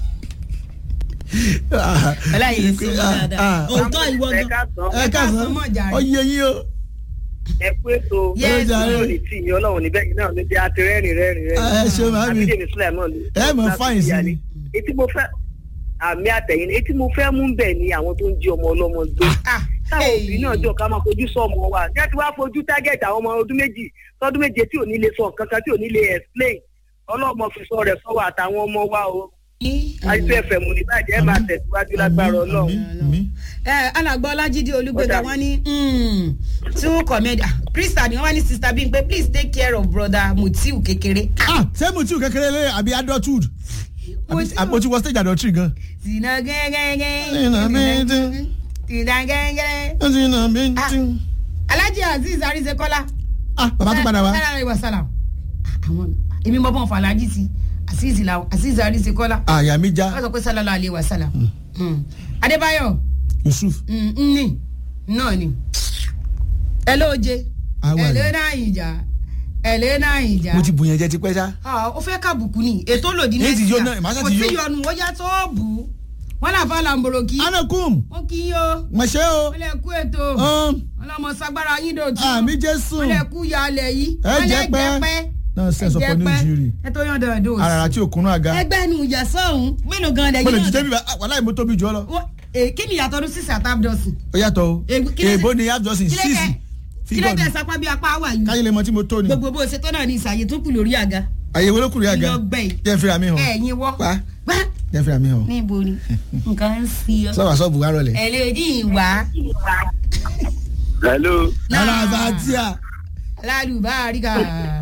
Ah. ọláyé lè ṣe Ah, mọ́ dáadáa ah. òótọ́ ìwọ ẹ gan. káàsán ẹ káàsán mọ̀ jàre. ọyẹ yín o. ẹ kú ètò Yes, Ó jàre. lórí tí ìyẹn ọlọ́run níbẹ̀ yìí náà ló jẹ́ àti rẹ́rìn rẹ́rìn ẹ ṣe màmí àbídèmí sílẹ̀ náà ló. ẹ mọ̀ fáyìn sí i. etí mo fẹ́ àmì àtẹ̀yìn etí mo fẹ́ mú bẹ̀ ni àwọn tó ń jí ọmọ ọlọ́mọ gbé. Ah, táwọn hey. òbí náà jọ ká máa fojú sọ ọmọ wa ní àti wá fojú target àwọn ọmọ ọdún méjì tọdún méje tí ò ní lè sọ kankan tí ò ní lè explain ọlọ́mọ fi sọ rẹ̀ sọ́wọ́ àtàwọn ọmọ wa o àìsí ẹ̀fẹ̀ mú ní bàjẹ́ ẹ̀ máa tẹ̀síwájú lágbára ọlọ́run. Àmín, àmín. ẹ alàgbọ́ ọlájídé olúgbéga Ó dà. wọn ní mm, two comedian krista ni wọn wá ní sista Bímpé please take care of brother mutiu kékeré. ah ṣé mo tí o kékeré lé àbí adulthood Mutiu. àbí mo ti wọ stage adultery gan. Sina gẹ́gẹ́gẹ́. Sina bíntín. Sina gẹ́gẹ́. ó ti nà mí Ah. tí. Alhaji Azeez Arisekola. ah bàbá tó padà wá. Sára ìwà sálàm. Àwọn èmi mọ̀ bọ́n fún Alhaji sí Azeez làwọn Azeez Arisekola. àyà mi já Wọ́n sọ pé sálálà alẹ́ wa sálàm. Adébáyọ̀ Yusuf. mm, ní náà ni. Ẹ lóòje. Àwa Ẹ ni. lé náà ìjà. Ẹ lé náà ìjà. mo ti bùyàn jẹ tipẹ́ sá. Ah, ó fẹ́ kàbùkù ni ètò lòdì Èyí ti nẹ́sìà. yó náà, màá sá kò ti sí yó. yọnu ó yá tó bù ú. wọ́n là fà làǹbòròkì. anakum wọ́n kì í yó. mọ̀ṣẹ́ o. wọ́n lè kú ètò. Um, wọ́n lọ́mọ sagbára yín dòtú. àmì jésù. wọ́n lè kú yálẹ̀ yìí. Ẹ wọ́n lè jẹ́ pẹ́. náà sẹ́sọ̀ pọ̀ ní ìjírí. ẹ tó yàn dọ̀dọ̀ òsì. àràrà tí òkúnú àga. ẹgbẹ́ nu ìyá sọ́hún mélòó gan-an mo lẹ́yìn lè jíjẹ́ bíbá wàhálà ìmọ̀ tóbi jù ọ lọ. Wọ́n- eh, kí ni ìyàtọ̀ ọdún sísè àtàbdọ̀sì. ó yàtọ̀ o. Ègbó- kí ló ṣe- èèbó ni abdulsin kí ló six tẹ- kí ló tẹ sapá bí apá wà yìí. káyé lè mọ tí mo tó ni. gbogbo bó ṣe tó náà ní ìsàyè tó kù lórí àga. àyèwò ló kùrì àga. Iyọ̀ gbẹ̀yìn. jẹ́ fira mi hàn. ẹ̀yin wọ́. pa gbá jẹ́ fira mi hàn. níbo ni nǹkan ń fi ọ. sọ́wọ́ sọ́ọ̀bù wa rọlẹ̀. ẹ lè dín ìwà hello ara àbátíà lálùbáríkà.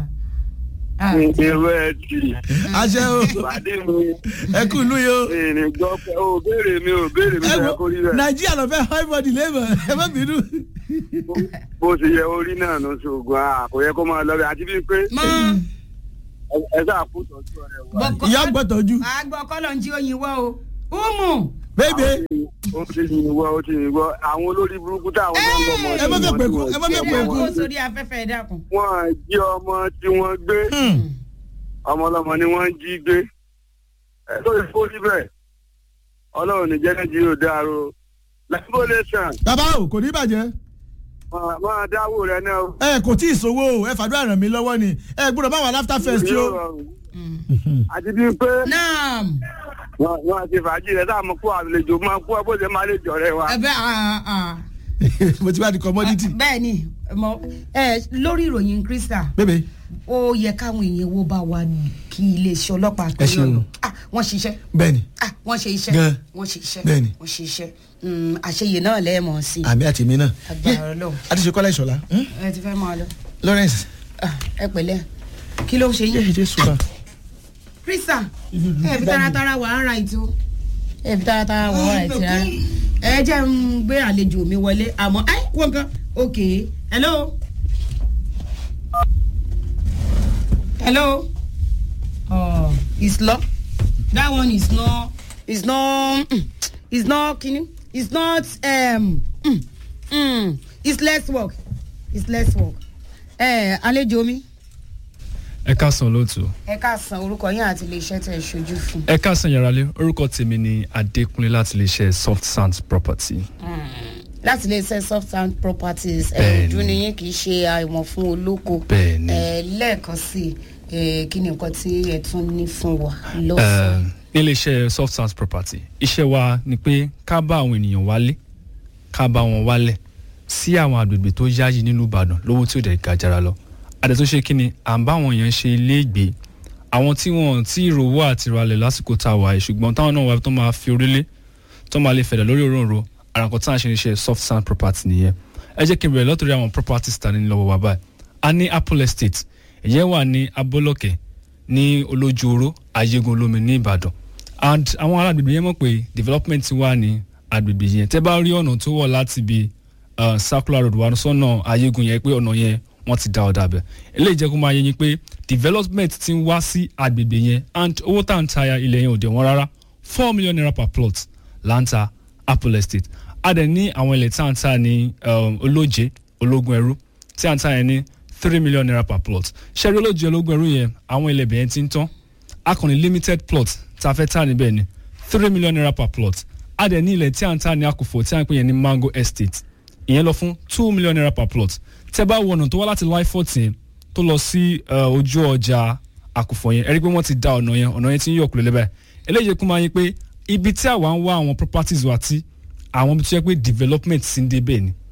èrò ẹ tì àṣẹ o pàdé mi ẹ kú ìlú yìí o. ìrìn gbọ́ pé o béèrè mi ò béèrè mi ẹ lọ́yà wo kó rí rẹ̀ nàìjíríà lọ fẹ́ high body labour ẹ má bínú. bó ṣe yẹ orí náà ló ṣoògùn a kò yẹ kó máa lọ rẹ̀ àti bíi pé mọ ẹ- ẹ sáà kú tọ́jú ọ̀rẹ́ wa. bọkọ ìyá gbọ́tọ̀jú. àgbọ̀ kọ́lọ̀ ń jí oyin wọ́ o. umu bébè ó ti yìn wọ́ ó ti yìn wọ́ àwọn olórí burúkú táwọn náà ń lọ mọ́ ẹ má fẹ́ pẹ̀kú ẹ má fẹ́ ṣe pẹ̀kú. kó sórí afẹ́fẹ́ ẹ dákun. wọ́n jí ọmọ tí wọ́n gbé Hmm. ọmọ ọlọ́mọ ni wọ́n jí gbé ẹ tó yẹ kó síbẹ̀ ọlọ́run ní jẹ́ nàìjíríà ò dáaro labolation bàbá o kò ní bàjẹ́ máa dáwó rẹ náà o. ẹ kò tí ì sówó o ẹ fàdúrà ràn mí lọ́wọ́ ni ẹ gbọ́dọ̀ bá wà láfta fest Yóò o. rọrùn. àti bíi pé naam wọn wọn ti fàájì rẹ táwọn kó àlejò máa kó ẹ bó ṣe máa lè jọrẹ wa. ẹ bẹ ah, ah. mo ti wá di commodity. bẹ́ẹ̀ ni mo ẹ lórí ìròyìn krista bébè ó yẹ káwọn èèyàn wo bá wa kí iléeṣẹ́ ọlọ́pàá Ẹ ṣeun. ọ̀nà ah wọ́n ṣiṣẹ́ bẹ́ẹ̀ni ah wọ́n ṣe iṣẹ́ Gan. wọ́n ṣe iṣẹ́ Bẹ́ẹ̀ni. wọ́n ṣe iṣẹ́ Mm, àṣeyè náà lẹ́ẹ̀mọ̀ sí i àmì àti èmi náà agbára ọlọ́run àti ṣe kọ́lá ìṣọ̀lá hmm? ẹ ti fẹ́ máa lọ Lawrence Ah, ẹ pẹ̀lẹ́ kí ló ń ṣe yé yín. ìdí ṣùgbọ́n krista ẹ fi taratara wà ara ìtò ẹ fi taratara wà ara ìtò rárá ẹ jẹ́ ń gbé àlejò mi wọlé àmọ́ ẹ wọ́n kan ok hello hello oh it's locked that one is not is not mm, is not kini is not um, mm, mm, it's less work it's less work ẹ àlejò mi ẹ káàsán lóòtú ẹ káàsán orúkọ yín àti iléeṣẹ́ tẹ̀ ṣojú fún. ẹ káàsán yàrá-lé orúkọ tèmi ni adékúnlé láti lè ṣe soft sands property láti iléeṣẹ́ soft sound properties Bẹ́ẹ̀ni. ẹ̀ẹ́dún ni yín kì í ṣe àìmọ̀ fún olóko. Bẹ́ẹ̀ni. ẹ lẹ́ẹ̀kan sí i kí ni nǹkan tí ẹ tún ní fún wa lọ́sàn-án. nílé iṣẹ́ soft sands property iṣẹ́ wa ni pé ká bá àwọn ènìyàn wálé ká bá wọn wálẹ̀ sí àwọn àgbègbè tó yáyí nínú ìbàdàn lówó tí ó dẹ̀ ga jara lọ àdẹ tó ṣe kí ni à ń bá àwọn èèyàn ṣe ilé ìgbé àwọn tí wọn tí ìrówó àti ìrọ̀lẹ̀ lásìkò tá a wà yìí ṣùgbọ́n táwọn náà wà tó máa fi orílẹ̀ tó máa lè fẹ̀dẹ̀ lórí òróǹro àràǹkọ́ tí à ń ṣe iṣẹ́ soft sand property nìyẹn ẹ jẹ́ kí n bẹ̀rẹ̀ lọ́tọ̀rí àwọn properties ta ní lọ́wọ́ wa báyìí a ní apple estate ìyẹn wà ní abọ́lọ́kẹ́ ní olójúoró ayégun olómi ní ìbàdàn and àwọn ará agbègbè yẹn mọ̀ pé development wà ní agbègbè yẹn tẹ́ bá rí ọ̀nà tó wọ̀ láti ibi uh, circular road wà sọ́nà ayégun yẹn pé ọ̀nà yẹn wọ́n ti dá ọ̀dà bẹ̀ eléyìí jẹ́ kó máa yé yín pé development ti ń wá sí agbègbè yẹn and owó tá à ń ta ilẹ̀ yẹn ò dẹ̀ wọ́n rárá four million naira per plot là ń ta apple estate a dẹ̀ ní àwọn ilẹ̀ tí à ń ta ní um, olóje ológun ẹrú tí à ń ta yẹn ní three million naira per plot ṣẹ́rí olóje ológun ẹrú yẹn àwọn ilẹ̀ bẹ̀yẹn ti ń tán a kàn ní limited plot tá a fẹ́ tà níbẹ̀ ni three million naira per plot a dẹ̀ ní ilẹ̀ tí à ń tà ní àkùfọ̀ tí à ń pè yẹn ní mango estate ìyẹn lọ fún two million naira per plot tẹ́ bá wọnà tó wá láti Lifefort yẹn tó lọ sí uh, ojú ọjà àkùfọ̀ yẹn ẹ rí i pé wọ́n ti da ọ̀nà yẹn ọ̀nà yẹn ti ń yọ̀ kúlẹ̀ lẹ́bàá eléyìí kún máa yín pé ibi tí àwa ń wá àwọn properties wa tí àwọn ibi tó yẹ pé development ti ń dé bẹ́ẹ̀ ni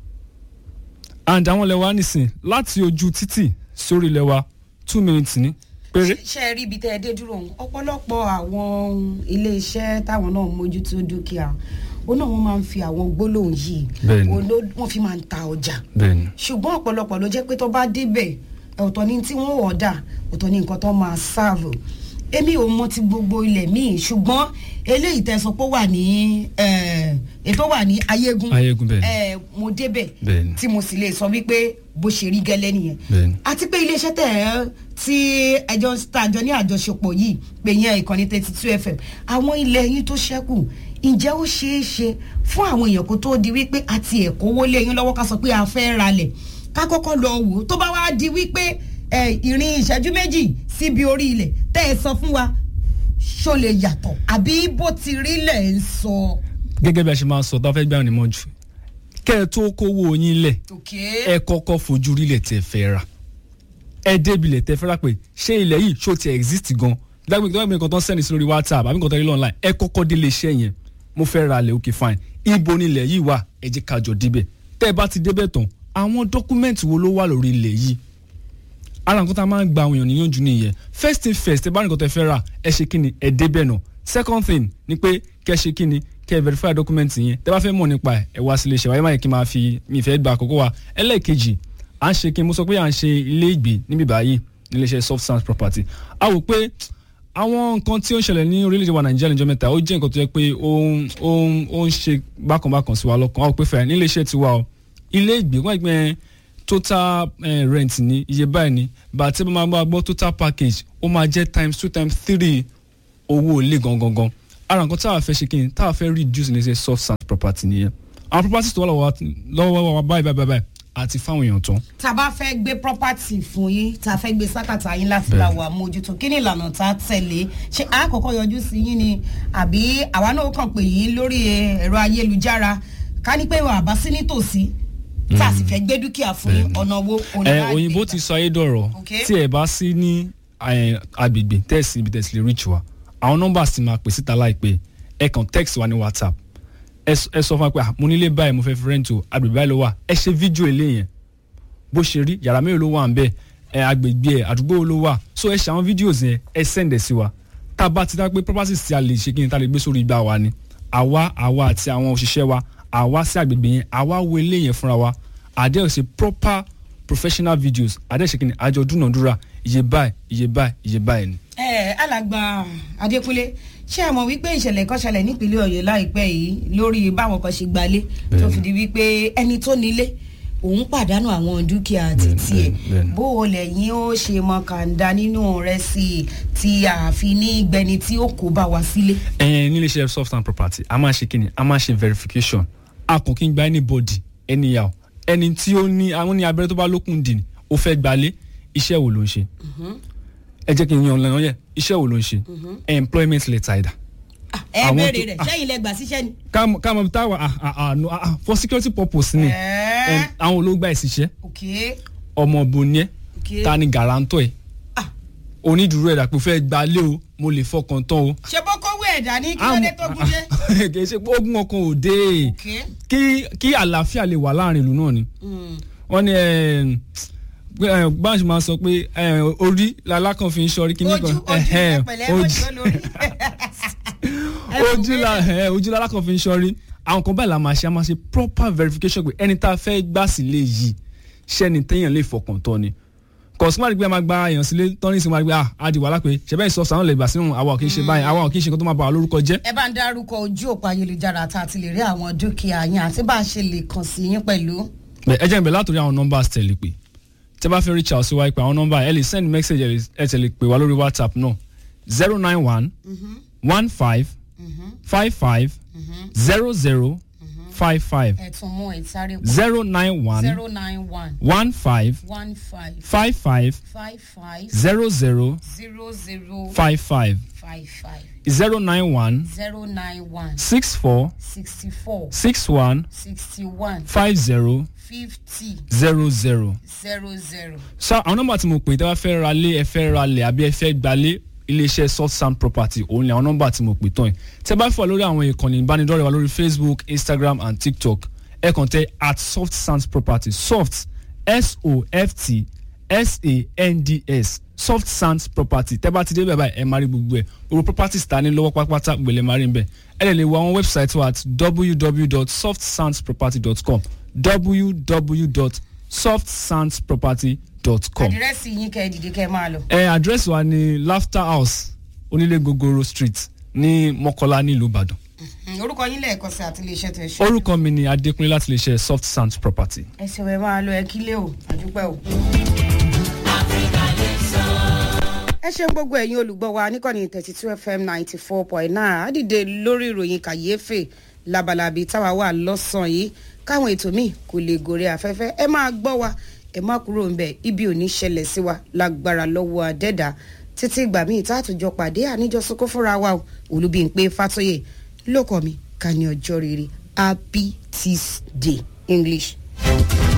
and àwọn ilẹ̀ wa nísìn láti ojú títì sórí ilẹ̀ wa two minutes ní péré ṣe ẹ rí ibi tẹ́ ẹ dé dúró òun ọ̀pọ̀lọpọ̀ àwọn iléeṣẹ́ táwọn náà mójútó dúkìá ó náà wọ́n máa ń fi àwọn gbólóhùn yìí Bẹ́ẹ̀ni. òun ló- wọ́n fi máa ń ta ọjà bẹ́ẹ̀ ni ṣùgbọ́n ọ̀pọ̀lọpọ̀ ló jẹ́ pé tó bá débẹ̀ ọ̀tọ̀ ni tí wọ́n ọ̀dà ọ̀tọ̀ ni nǹkan tó máa ṣáàvù èmi ò mọ ti gbogbo ilẹ̀ míì ṣùgbọ́n eléyìí tẹ́ sọ pé ó wà ní eh, ètò wà ní ayégun Ayégun, bẹ́ẹ̀ ni. eh, mo débẹ̀ Bẹ́ẹ̀ ni. tí mo sì lè sọ wípé bó ṣe rí gẹ́lẹ́ nìyẹn Bẹ́ẹ̀ ni. àti pé iléeṣẹ́ tẹ̀ ẹ́ tí ẹjọ́ tàjọ ní àjọṣepọ̀ yìí pé yẹn ìkànnì thirty two fm àwọn ilẹ̀ yín tó ṣẹ́kù ǹjẹ́ ó ṣeé ṣe fún àwọn èèyàn kó tó di wípé àti ẹ̀kọ́wó lé yín lọ́wọ́ ká sọ pé a fẹ́ ralẹ̀ ká kọ́kọ́ lọ wò ó tó bá wá di wípé ẹ, ìrìn ìṣẹ́jú méjì síbi orí ilẹ̀ tẹ́ ẹ sọ fún wa ṣó lè yàtọ̀ àbí bó ti rí lẹ̀ ń sọ. gẹ́gẹ́ bí a ṣe máa ń sọ tá a fẹ́ gbà ní mọ́jú kẹ́ ẹ tó kówó yín lẹ̀ ẹ kọ́kọ́ fojú rí ilẹ̀ tẹ́ fẹ́ rà ẹ débi ilẹ̀ tẹ́ fẹ́ rà pé ṣé ilẹ̀ yìí ṣó ti exist gan dágbé dágbé nǹkan tó ń sẹ́ni sí lórí whatsapp àbí nǹkan tó ń rí online ẹ kọ́kọ́ délé iṣẹ́ yẹn mo fẹ́ ra ilẹ̀ okay fine ibo ni ilẹ̀ yìí wà ẹ jẹ́ ká jọ débẹ̀ tẹ́ ẹ bá ti débẹ̀ tán àwọn dọ́kúmẹ́ǹtì wo ló wà lórí ilẹ̀ yìí ara nǹkan tá a máa ń gba àwọn èèyàn níyànjú nìyẹn first thing first ẹ bá nǹkan tẹ́ fẹ́ rà ẹ ṣe kí ni ẹ débẹ̀ náà second thing ni pé kẹ́ ṣe kí ni kẹ́ verify document yẹn tẹ́ bá fẹ́ mọ̀ nípa ẹ̀ ẹ wá sí iléeṣẹ́ wa ẹ má yẹ kí n máa fi mi ìfẹ́ gba àkókò wa ẹlẹ́ẹ̀kejì à ń ṣe kí n mo sọ pé à ń ṣe ilé ìgbé níbi báyìí níléeṣẹ́ soft sands property a wò pé àwọn nǹkan tí ó ń ṣẹlẹ̀ ní orílẹ̀-èdè wa nàìjíríà níjọ́ mẹ́ta ó jẹ́ nǹkan tó yẹ pé ó ń ó ń ó ń ṣe bákanbákan sí wa lọ́kàn a wò pé fẹ́ níléeṣẹ́ tiwa o ilé ìgbé wọ́n gbẹ́ total eh, rent ní iye báyìí ni bàtí bá máa gbọ́ gbọ́ total package ó máa jẹ́ times two times three owó ilé gangan gan ara nǹkan táwa fẹ́ ṣe kí ni táwa fẹ́ reduce ní ṣe soft sand property nìyẹn àwọn properties tó wà lọ́wọ́ wa- lọ́wọ́ wa báyìí báyìí báyìí àti fáwọn èèyàn tán tá a bá fẹ́ gbé property fún yín tá a fẹ́ gbé sákàtà yín láti Bẹ́ẹ̀. la wà mójútó kí ni ìlànà tá a tẹ̀lé ṣé a kọ́kọ́ yọjú sí yín ni àbí àwa náà kàn pè yín lórí ẹ̀rọ ayélujára ká ní pé wà bá sí nítòsí tá a sì fẹ́ gbé dúkìá fún yín ọ̀nà wo òní ẹ láti òyìnbó gbà. ti sọ ayédọ̀rọ̀ Okay. tí ẹ bá sí ní eh, agbègbè tẹ́ẹ̀sì ibi tẹ́ẹ̀sì lè reach wa àwọn nọ́mbà sì máa pè síta láìpẹ́ ẹ kàn text wa ní whatsapp ẹ s- ẹ sọ fún wa pé ah, mo nílé báyìí mo fẹ́ fi rent o agbègbè báyìí ló wà ẹ ṣe fídíò ilé yẹn bó ṣe rí yàrá mélòó ló wà ń bẹ ẹ agbègbè ẹ àdúgbò wo ló wà so ẹ ṣe àwọn fídíòs yẹn ẹ send ẹ sí wa tá a bá ti dá pé properties tí a lè ṣe kí ni tá a lè gbé sórí igbá wa ni àwa àwa àti àwọn òṣìṣẹ́ wa àwa sí àgbègbè yẹn àwa wo ilé yẹn fúnra wa àdé ṣe proper professional videos àdé ṣe kìíní àjọ dúnàdúrà iye báyìí iye báyìí iye báyìí ni. ẹ alàgbà adékúnlé ṣé ẹ mọ̀ wípé ìṣẹ̀lẹ̀ kan ṣẹlẹ̀ nípínlẹ̀ ọ̀yọ́ láìpẹ́ yìí lórí báwọn kan ṣe gbalé tó fi di wípé ẹni tó nílé òun pàdánù àwọn dúkìá títí ẹ bẹ́ẹ̀ni. bó o lẹ́yìn ó ṣe mọ kàńdá nínú rẹ̀ sí i tí àfi ní gbẹni tí ó kó bá wa sílé. ẹ nílé iṣẹ́ soft and property a máa ṣe kí ni a máa ṣe verification a kò kí n gba anybody anyhow ẹni tí ó ní àwọn ní abẹ́rẹ́ tó bá lókun dì ní ó fẹ́ gbalé iṣẹ́ wo ló ń ṣe ẹ jẹ́ kí n yan ọ̀nà yẹn iṣẹ́ wo ló ń ṣe employment letter ẹ̀dá Ah, ẹ Àwọn béèrè tó- rẹ̀ ah. sẹ́yìn lẹ gbà síṣẹ́ ni. ká mọ̀ bí táwa ah, ah, ah, no, ah, ah, for security purpose ni Ẹ́ẹ́. Em, àwọn olóògbà ìṣiṣẹ́ ok ọmọ òbò ni ẹ ok ta ni guarantor ẹ Ah. onídùúró ẹ̀dá pé ó fẹ́ gbalé o mo lè fọkàn tán o. ṣe bó kówó ẹ̀dá ní kí ló dé tó gún dé. kì í ṣe pé ogun ọkàn ò dé ok kí kí àlàáfíà lè wà láàrin ìlú náà ni Mm. wọ́n ní báńsì máa sọ pé eh, orí lalákan fi ń ṣọrí kíní ojú kan ojú Ẹhẹ́n, ẹpẹ̀lẹ́ mọjọ lórí. ojú la eh, ojú lalákan fi ń ṣọrí àwọn kan báyìí la máa ṣe a máa ṣe proper verification pé ẹni tá a fẹ́ gbà sílé yìí ṣẹ́ni téèyàn lè fọkàn tán ni kọ̀sùmá rí pé a máa gba èèyàn sílé tọ́ni sí máa gbé ah adi wàhálà pé ṣẹ̀bẹ́ ìsọ̀sọ̀ àwọn lè gbà sínú àwa ò kì í ṣe báyìí àwa ò kì í ṣe nǹkan tó máa bà wá lórúkọ jẹ́ ẹ bá ń dárúkọ ojú òpó ayélujára tá a ti lè rí àwọn dúkìá yín àti bá a ṣe lè kàn sí yín pẹ̀lú. Bẹ́ẹ̀, ẹ jẹ́ n bẹ̀rẹ̀ látòrí àwọn nọ́mbà tẹ̀lé pé tẹ́ bá fẹ́ reach out sí wa pé àwọn nọ́mbà ẹ lè send message ẹ lè- ẹ tẹ̀lé pé wá lórí whatsapp náà zero nine one one five five five zero zero five five ẹ tún mú ẹ sáré pọ̀ zero nine one zero nine one one five one five five five five five zero zero zero zero five five five five zero nine one zero nine one six four sixty four six one sixty one five zero fifty zero zero. zero zero. so àwọn nọ́mbà tí mo pè tẹ́ bá fẹ́ ra lé ẹ fẹ́ ra lẹ̀ àbí ẹ fẹ́ gbalé iléeṣẹ́ soft sound property òun ni àwọn nọ́mbà tí mo pè tán yìí tẹ́ bá fẹ́ wà lórí àwọn ìkànnì ìbánidọ́rẹ̀ẹ́ wa lórí facebook instagram and tiktok ẹ kàn tẹ at soft sound property soft s-o-f-t s-a-n-d-s soft sound property tẹ́ bá ti dé bẹ́ẹ̀ báyìí ẹ máa rí gbogbo ẹ̀ gbogbo properties ta ní lọ́wọ́ pátápátá gbèlè máa rí ń bẹ̀ ẹ lè lè wo àwọn website wa at www.softsoundsproperty.com www.softsoundsproperty.com àdírẹ́sì yín kẹ́ ẹ dìde kẹ́ ẹ máa lọ. ẹ àdírẹ́sì wa ní laughter house onílé gogoro street ní mọ́kọ́lá nílùú ìbàdàn Mm, orúkọ yín lẹ́ẹ̀kan sí àti iléeṣẹ́ tẹ̀ ṣe. orúkọ mi ni adékúnlé láti lè ṣe soft sound property. ẹ ṣe wẹ́ẹ́ máa lọ ẹ kílé o àdúpẹ́ o. ẹ ṣeun gbogbo ẹ̀yin olùgbọ́ wa níkànnì thirty two fm ninety four point nine àdìde lórí ìròyìn kàyéfè labalabi táwa wà lọ́sàn-án yìí káwọn ètò míì kò lè gòrè afẹ́fẹ́ ẹ máa gbọ́ wa ẹ má kúrò ń bẹ̀ ibi ò ní ṣẹlẹ̀ sí wa lágbára lọ́wọ́ àdẹ́dà títí ìgbà míì tá a tún jọ pàdé àníjọsọkó fúnra wa o olùbíǹpé fàtóyè lóko mi ká ní ọjọ́ rere happy tuesday english.